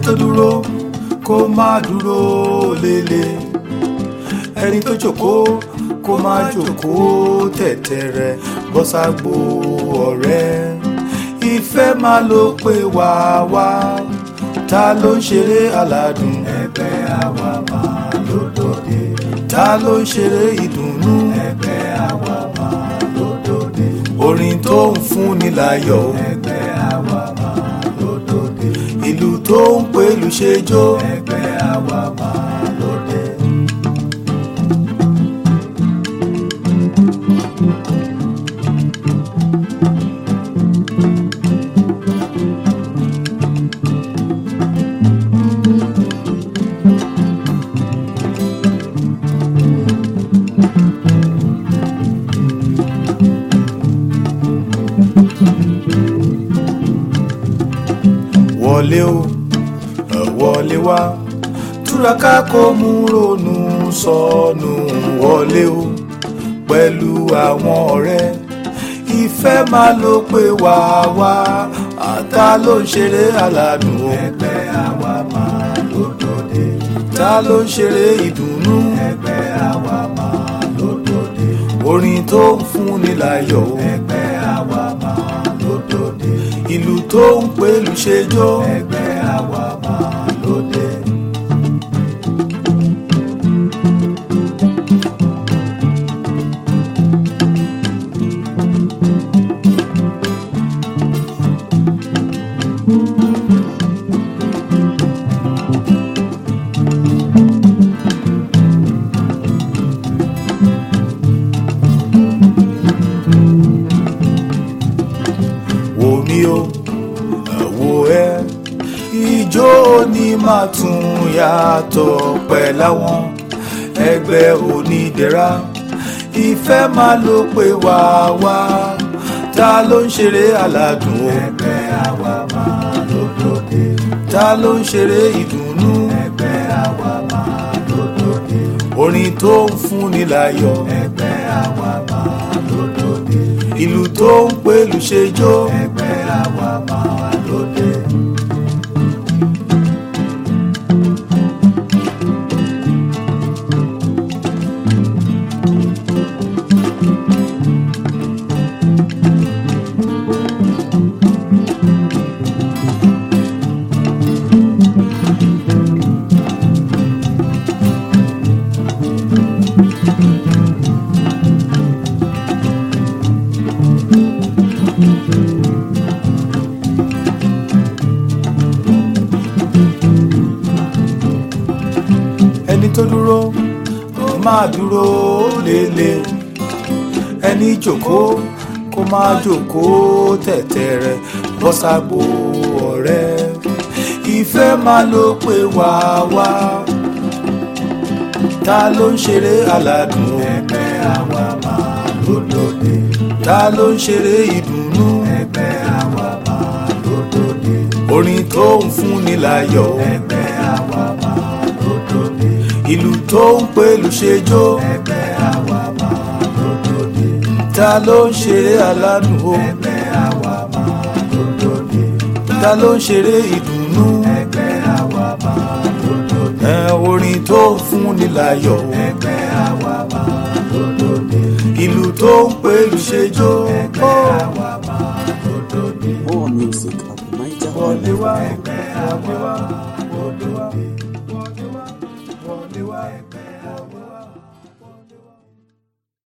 tó dúró kó má dúró lélẹ̀ ẹni tó jókòó kó má jókòó tẹ̀tẹ̀rẹ̀ bọ́sàgbó ọ̀rẹ́ ìfẹ́ máa ló pé wá wá ta ló ń ṣeré aládùn ẹgbẹ́ àwa máa lódòdè ta ló ń ṣeré ìdùnnú ẹgbẹ́ àwa máa lódòdè orin tó ń fúnni láyọ̀ ẹgbẹ́ àwa máa lódòdè ìlú tó ń pèlú ṣẹjọ́ ẹgbẹ́ àwa máa lódòdè. wọlé o ẹ wọlé wá túraká kó mú ronú sọnù wọlé o pẹ̀lú àwọn ọ̀rẹ́ ìfẹ́ máa ló pé wá wá àtà ló ń ṣeré aládùn o ẹgbẹ́ àwa máa lódòdè ta ló ń ṣeré ìdùnnú ẹgbẹ́ àwa máa lódòdè orin tó ń fúnni láyọ̀ o ẹgbẹ́ àwa máa lódòdè ìlú tó ń pèlú ṣẹjọ́ ẹgbẹ́ àwa máa lóde. wò mí o wò ẹ́ ijó ni máa tún yàtọ̀ pẹ̀láwọn ẹgbẹ́ onídẹ̀ra ìfẹ́ máa ló pé wá wá ta ló ń ṣeré aládùn o ẹgbẹ́ àwa máa lódòdè ta ló ń ṣeré ìdùnnú ẹgbẹ́ àwa máa lódòdè orin tó ń fúnni láyọ̀ ẹgbẹ́ àwa máa lódòdè ìlú tó ń pèlú ṣẹjọ́ ẹgbẹ́ àwa máa lóde. ẹni tó dúró kó máa dúró lélẹ̀ ẹni jókòó kó máa jókòó tẹ̀tẹ̀rẹ̀ bọ́sàgbó ọ̀rẹ́ ìfẹ́ máa ló pé wá wá ta ló ń ṣeré aládùn ẹgbẹ́ àwa máa lódòdè ta ló ń ṣeré ìdùnnú ẹgbẹ́ àwa máa lódòdè orin tó ń fúnni láyọ̀ ẹgbẹ́ àwa máa lódòdè ìlú tó ń pèlú ṣẹjọ́ ẹgbẹ́ àwa máa lódòdè ta ló ń ṣeré aládùn o ẹgbẹ́ àwa máa lódòdè ta ló ń ṣeré ìdùnnú ẹgbẹ́ àwa máa lódòdè ẹ orin tó ń fúnni láyọ̀ ẹgbẹ́ àwa máa lódòdè ìlú tó ń pèlú ṣẹjọ́ ẹgbẹ́ àwa máa lódòdè More music at wọlé Niger wá wọlé wá.